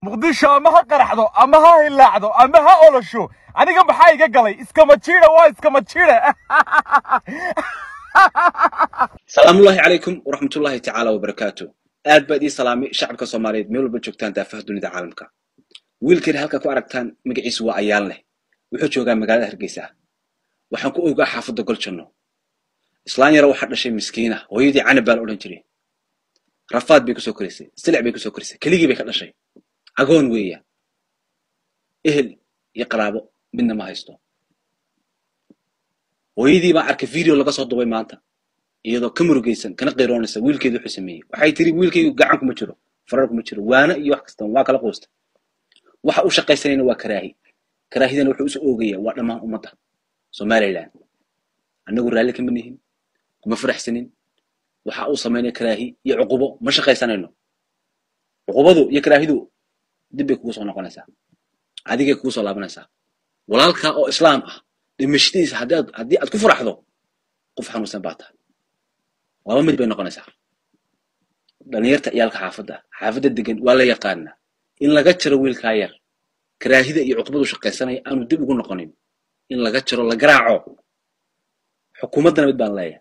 muqdisho ama ha qaraxdo ama ha hilaacdo ama ha olosho aniga maxaa iga galay iskama jiida waa iskama jiida salaamullaahi calaykum waraxmatullaahi tacaala wabarakaatu aad baad ii salaamay shacabka soomaaliyeed meel walba joogtaan daafaha dunida caalamka wiilkani halkaa ku aragtaan magaciisu waa ayaan leh wuxuu joogaa magaalada hargeysa waxaan ku ogaa xaafadda goljanno islaan yaro waxaa dhashay miskiina hooyadii canab baa la odhan jiray rafaad bay kusoo korisay silic bay kusoo korisay keligii bay ka dhashay agoon weeya ehel iyo qaraabo midna ma haysto hooyadii baan arkay video laga soo dubay maanta iyadoo ka murugaysan kana qiroonaysa wiilkeedu wuxuu sameeyey waxay tiri wiilkaygu gacan kuma jiro farar kuma jiro waana iyo wax kastan waa kala quusta waxa u shaqaysanayna waa karaahi karaahidana wuxuu isu oogaya waa dhammaan ummadda somaliland annagu raalli kama nihin kuma faraxsanin waxa uu samaynaya karaahi iyo cuqubo ma shaqaysanayno cuqubadu iyo karaahidu dib bay kugu soo noqonaysaa adigay kugu soo laabanaysaa walaalkaa oo islaam ah dhimashadiisa haddii aad ku faraxdo qof xanuunsan baa tahay laba mid bay noqonaysaa dhalinyarta ciyaalka xaafadda xaafadda degan waa la yaqaanaa in laga jaro wiilkaa yar karaahida iyo cuqbadu shaqaysanaya aanu dib ugu noqonin in laga jaro la garaaco xukuumaddana mid baan leeyahay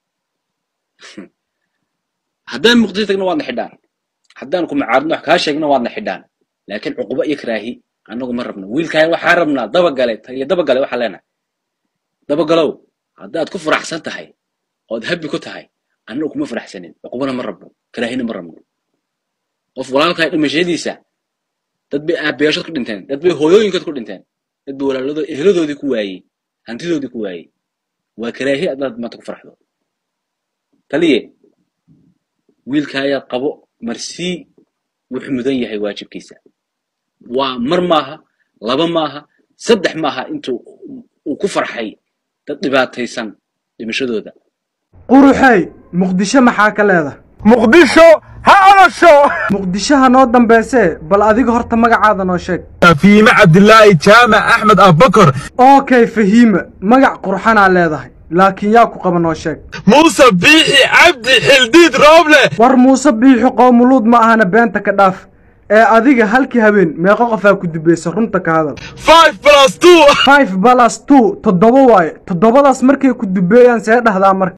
haddaan muqdisho tagna waadna xidhaan haddaan ku macaarudno wax kaa sheegno waadna xidhaan laakiin cuqubo iyo karaahi annagu ma rabno wiilkaa waxaa rabnaa dabagale iyo dabagale waxaa leenahay dabagalow haddaad ku faraxsan tahay ood habbi ku tahay annagu kuma faraxsanin cuqubana ma rabno karaahina ma rabno qof walaalkaa dhimashadiisa dad bay aabayaashood ku dhinteen dad bay hooyooyinkood ku dhinteen dad bay walaaladoo eheladoodii ku waayey hantidoodii ku waayey waa karaahi haddaad maanta ku faraxdo taliye wiilkaayaa qabo marsii wuxuu mudan yahay waajibkiisa waa mar maaha laba maaha saddex maaha intuu uu ku farxay dad dhibaataysan dhimashadooda quruxey muqdisho maxaa ka leedahay muqdisho ha olosho muqdishoha noo dambaysee bal adiga horta magacaada noo sheeg fiime cabdilaahi jaamac axmed abubakar okay fahiima magac qurxanaa leedahay laakiin yaa ku qaba noo sheeg muuse biixi cabdi xildiid rooble war muuse biixi qoomuluud ma ahana beenta ka dhaaf ee adiga halkii habeen meeqo qofaa ku dubaysa runta ka hadal five plus two five balas two toddoba waaye toddobadaas markay ku dubeeyaan see dhahdaa marka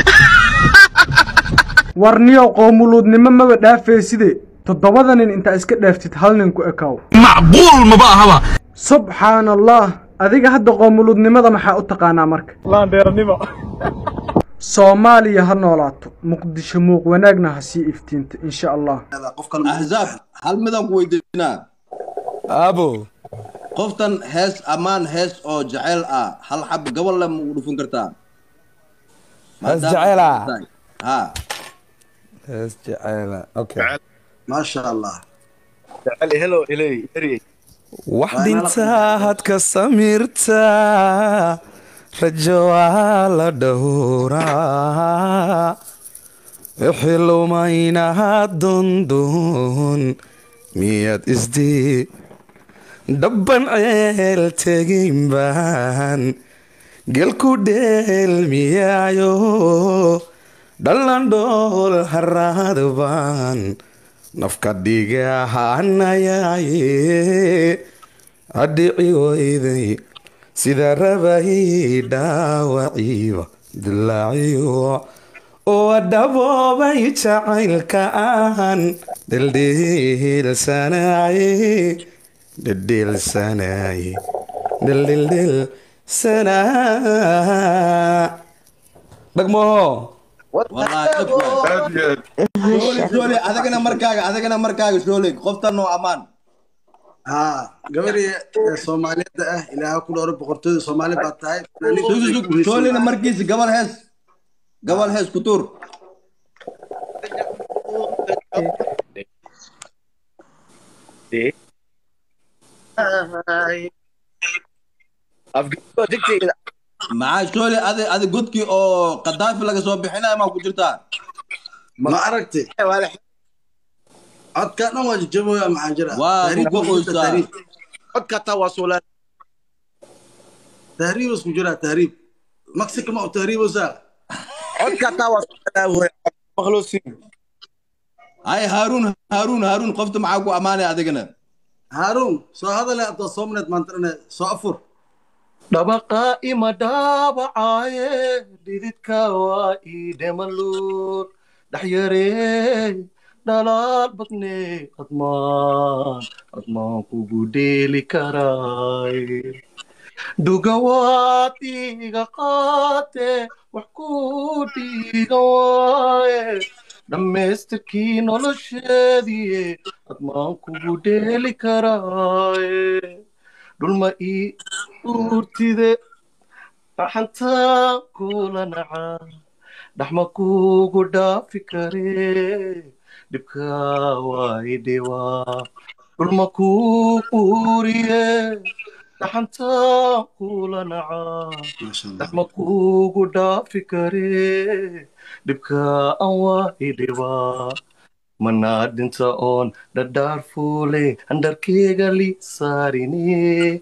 war niyow qoomuluudnimo maba dhaafeyside toddobada nin intaa iska dhaaftid hal nin ku ekaaw macquul maba ahaba subxaan allah adiga hadda qoomuluudnimada maxaa u taqaanaa marka laandeeranimo soomaaliya ha noolaato muqdisho muuq wanaagna ha sii iftiinta insha allah axzaab hal midaan ku weydiinaa aabo qoftan hees ammaan hees oo jaceyl ah hal xab gabal le ma ugu dhufin kartaa Hees jaceyl ah? ha hees jaceyla okay maasha allah wax dhintaa had ka samirtaa rajo waa la dhowraa wixii lumaynaha dundun miyaad isdii dhabban ceel tegin baan gelku dheelmiyaayo dhallan dhool haraad baan nafka dhigahanayaaye adhici weyday sida rabay dhaawaciiba dilaaciyo oo dhaboobay jacaylka aan dhildhilsanaye dhildhilsanaye dhildhildhilsanaa dhagmaho wallaahi dhab waay. shooli shooli adigana markaaga adigana markaaga shooli qoftan oo ammaan ها gabadhii Soomaaliyeed ah ilaaha ku dhowr boqortooyada Soomaali baad tahay Sug, sug, shoolina markiisa gabal hees gabal hees ku tuur maxaa shooli adi adi godkii oo qadaafi laga soo bixinaya maa ku jirtaa ma aragtay codka dhan waa jajabooya maxaa jira Waa Tahriib ku waa ku jirta, qoysaa. tahriib. tahriib isku jira tahriib mexico ma u tahriibeysaa hay haaruun haaruun haaruun qofta maxaa ku ammaanaya adigana haaruun soo hadale abdaa soomneed maantana soo afur dhabaqa ima dhaabacaaye dhididka waa ii dhemaluur dhaxyaree dhalaal badne admaan admaan kugu dheeli karaay dhugawaad iga qaate wax ku dhiiga waaye dhammaystirkii nolosheediye admaan kugu dheeli karaaye dhulma ii urtide dhaxantaa kula nacaa dhaxma kugu dhaafi karee dhibka waa idhiwaa dhulma kuu uriye dhaxantaa kula nacaa maasha allah dhaxma kugu dhaafi karee dhibka aan waa idhiwaa manaa dhinta oon dhadhaar fuule handharkeyga li saarine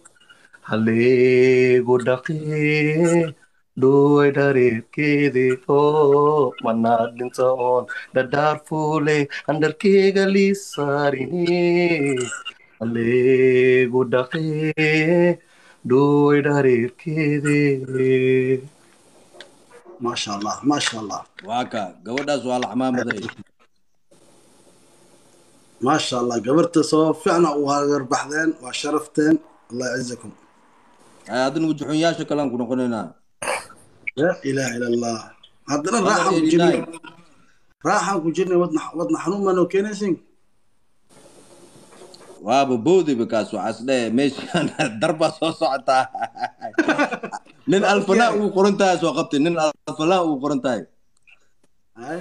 haleegu dhaqee dhoway dhareerkeede oo manaa dhinta oon dhadhaar fuule handharkeyga li saarine haleegu dhaqee dhoway dhareerkeede maasha allah maasha allah waa ka gabadhaas waa la xamaamaday maasha allah gabarta soo fiicna u hagarbaxdeen waa sharafteen allah yacizakum haddana wujuxunyaasha kalean ku noqonaynaa laa ilaaha ila allah haddana raaxaan ku jirnay raaxaan ku jirnay wadna wadna xanuun maanoo keenaysin waaba boodiba kaas waxaas dheh meeshaan darbaa soo socotaa nin alfanaa uu qoran tahay soo qabtay nin alfanaa uu qoran tahay hay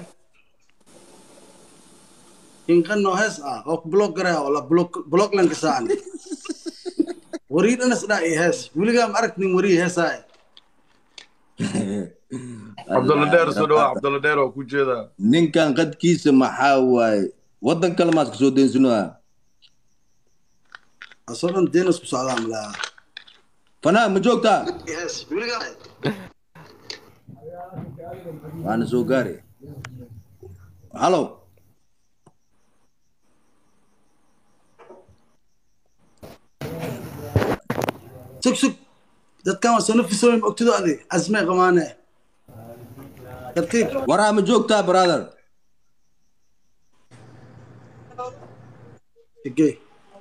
inqano hees ah oo ku block garaya wala block block lanka saacan warii dhanas dhaa iyo hees weligaa ma arag nin warii heesaa cabdulla dheer soo dhawaa cabdulla dheer oo ku jeedaa ninkan qadkiisa maxaa waaye waddan kale maad kasoo deensanaa asoo dhan deenas ku socdaa malaa fanaa ma joogtaa hees weligaa waana soo gaari halo sug sug dadkan waa soo nafisooyin ma ogtido adi asmay qamaane tartiib waraa ma joogtaa brother igey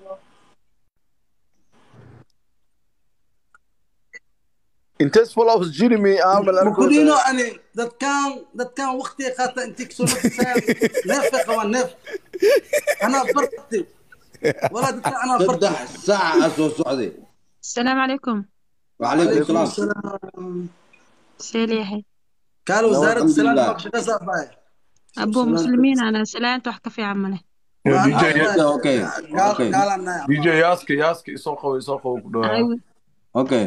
intees follows jirmi aamal mukudino ani dadkan dadkan waqtiga qaata intii kasoo nafisayaan neefay qabaan neef anaa barti walaa dadkan anaa barti saddex saaca aa soo socday السلام عليكم وعليكم calaykum السلام asalaam سيليحي kaal wasaaradda Alxamdulillah. salaam baa shaqo saafaya أبو مسلمين أنا سلامت وحكى في عمله dj okay okay dj yaaska yaaska isoo qabo isoo qabo ku dhawaa أيوة okay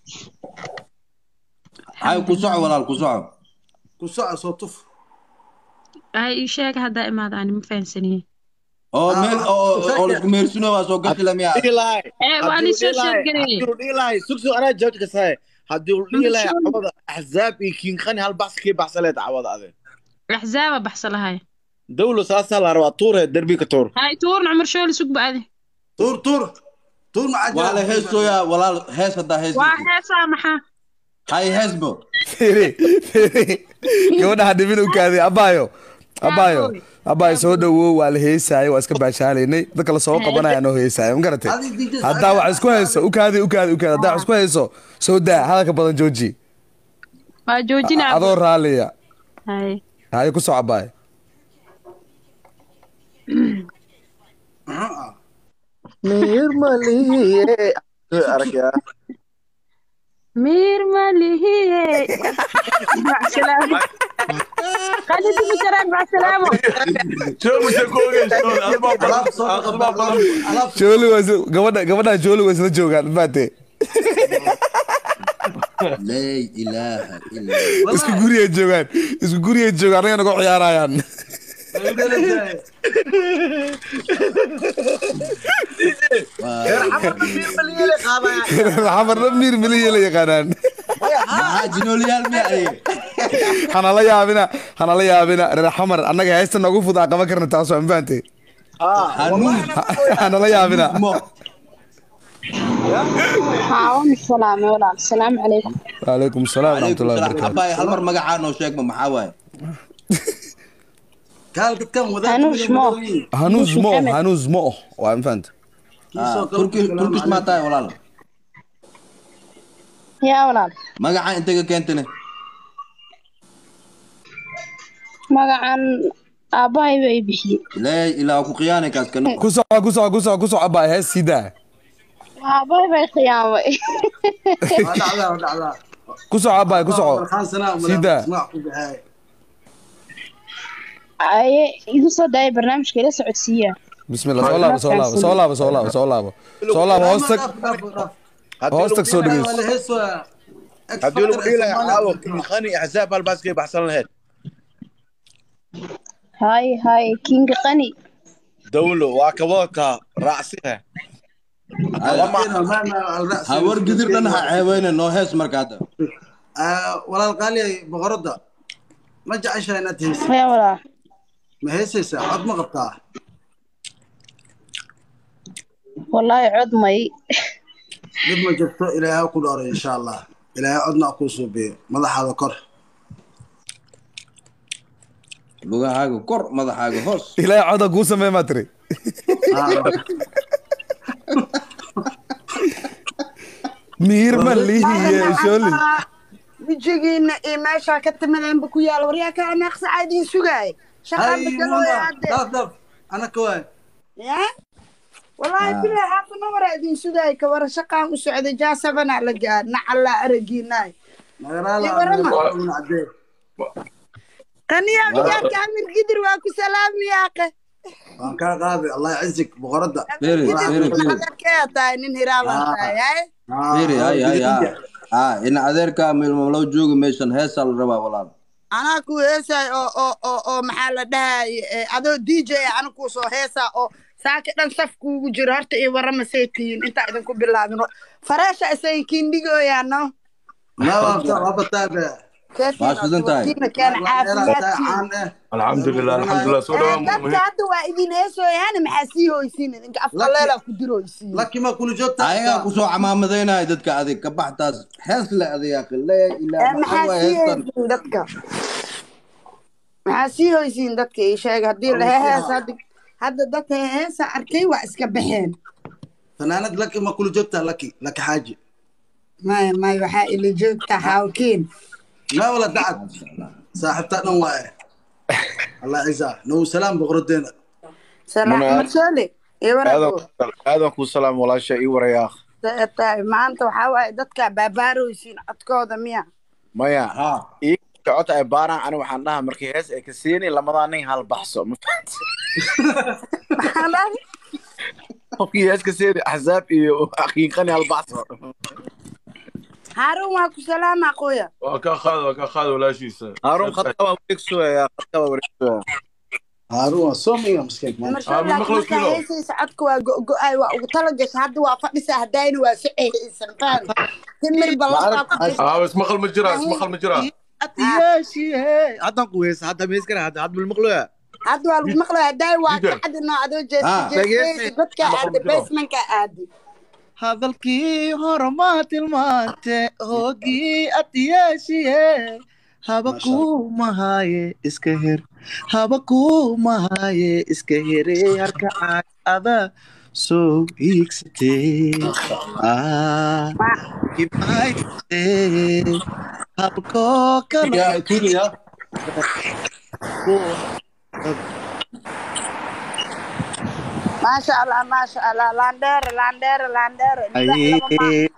hay ku soco walaal ku soco ku soco soo tuf هاي إيشاك هذا إما أنا ما فاهم سنين oo meel oo oo laisku meersino waa soo gati lamiya إيه وأنا شو شو قري dhiilahay sugsu anaa jawaabta ka sahay haddii uu dhiilahay Maxaa? cawada axzaab iyo kiinqani hal baxsi kii baxsaleed cawada ade أحزاب بحصل هاي dawlo saasaa la rabaa tuure derbi ka tuur هاي تورن عمر شو اللي سوق بعدي tuur tuur tuur ma waa la heesooyaa walaal hees haddaa hees واحد سامحة hay heesbo firi firi gabadha hadhimin u kaaday abaayo abaayo abaayo soo dhawow waa la heesaayo waa iska baashaalaynay dadka la soo qabanaya noo heesaayo ma garatay haddaa wax isku hayso u kaadi u kaadi u kaadi haddaa wax isku hayso soo daa hadalka badan jooji وجوجنا adoo raaliya هاي haye ku soco abaayo miir maliye aragyaa مير مالي مع السلامة خليك بكرة مع السلامة jooga se ku ogeysoon adbaa badan adbaa badan jooli waa isla- gabadha gabadha jooli waa isla joogaan maate laa ilaaha illa isku guriyay joogaan isku guriyay joogaan anaga nagu ciyaarayaan miir maliye qaadaya xamarna miir miliya la yaqaanaan maxaa jinooliyaal miya adiga hanala yaabina hanala yaabina reer xamar annaga heesta noogu fud aan qaban karna taas waa ma fahantay hanuun hanala yaabina mo حاول السلام ولا السلام عليكم وعليكم السلام ورحمة عليكم الله السلام وبركاته abaay hal mar magacaa noo sheegma maxaa waaye kaal dadkan wadaad هنوش مو هنوز مو هنوز مو وعم فهمت Ah, turkish turkish maa tahay walaal يا ولاد magacaa intay ka keentane magacan aabbahay bay bixiyey ilaahay ilaa ku khiyaanay kaas kan كسع كسع كسع كسع أباي هاي سيدا aabbahay bay khiyaamay waa dhacdaa waa dhacdaa كسع أباي كسع Farxaan sanaa umaleyn, سيدا ismaac ku baxay aye igu soo daayay barnaamijka ila socodsiiya بسم الله صلاة صلاة صلاة صلاة صلاة صلاة هوستك هوستك سو waa دقيس la heesaa haddii lagu dhihi lahaa caawo qani axsaab halbaas kay baxsan lahayd hay hay kinga qani dawlo waa kaboodka raacsina hawar gidir dhan ha ceebeyne noo hees marka hadda walaal qaali boqoradda ma jeceshahay inaad heesay haya walaa ma heesaysaa cod ma qabtaa wallaahi cod may dib ma jirto ilaahay ha ku dhooray insha allah ilaahay codna ha kuu suubiyo madaxaada kor lugahaaga kor madaxaaga hoos إلهي عودك قوسم ما تري مير مليه شولي wejigiina iyo meeshaa ka timadeenba ku yaala waryaa ka anaaqsaca idiin sugaay shaqaan bedelooya hadde daf daf ana ka waay ya wallaahi bilaa haata nawara idiin sugaay ka wara shaqaan u socday jaasabana la gaar nacallaa aragiinaay qaniyaa mijaarka amir gidir waa ku salaamiyaaqe waan kaa qaaday allah yacizig boqoradda adarkee tahay nin hiraaban tahay haye firi hay hay ha ha ina adeerkaa milmamlow jooga meeshan heesaa la rabaa walaal anaa ku heesaay oo oo oo oo maxaa la dhahay adoo d j ana kuu soo heesaa oo saaka dhan saf kuugu jiro horta iyo warama say tihiin intaa idinku bilaabin fareesha isay kiindhigooyaano alxamdulilah alxamdulilah soo dadka hadda waa idin heesooyaana maxaa sii hoysiin idinka afkaleelaa ku diroysiin lakima kula joogta ayagaa kusoo camaamadaynaya dadka adig ka baxtaas hees le adayaaqi lee ilaa maxaa maxaa waay sii heestan hoysiin dadka maxaa sii hoysiin dadka ii sheega haddii lahe hees hadda hadda dadka heesa arkay waa iska baxeen fanaanad laki ma kula joogtaa laki laki xaaji maya maya waxaa ila joogta xaawkiin ma wala dacad saaxiibtaa dhan waaye allah ciisa nagu salaam boqoradeena salaam marsole iyo warago aadan kuu salaam walaasha ii warayaa tahay maanta waxaa waaye dadka baabaarooysiin codkooda miya maya ii socota ay baaraan ani waxaan dhahaa markii hees ay ka siini lamadaa nin hal baxso ma fahanti qofkii hees ka siini axsaab iyo aqiiqani hal baxso haarun waa ku salaama qoya waa ka qaad waa ka qaad walaashiisa haarun khadka waa wareegsoya khadka waa wareegsoya haarun waa soomiga miskiin markaa heesaysa codka waa go-go-ay waa ugu talagasha hadda waa fadhisa haddayna waa soceysan faan timir aa ismaqal ma jiraa ismaqal ma jiraa haddaan ku heesa hadda mees kara hadda hadda milmaqloya hadda waa lagu maqlaya hadday waa kacdi noo adoo jeesta dadka aada basemanka aadi hadalkii hore ma tilmaante hoogii adiyaashiye haba kuu mahaye iska her haba kuu mahaye iska here harka caada soo hiigsatee kibaayte habkoo kala maasha allah maasha allah landheere landheere landheere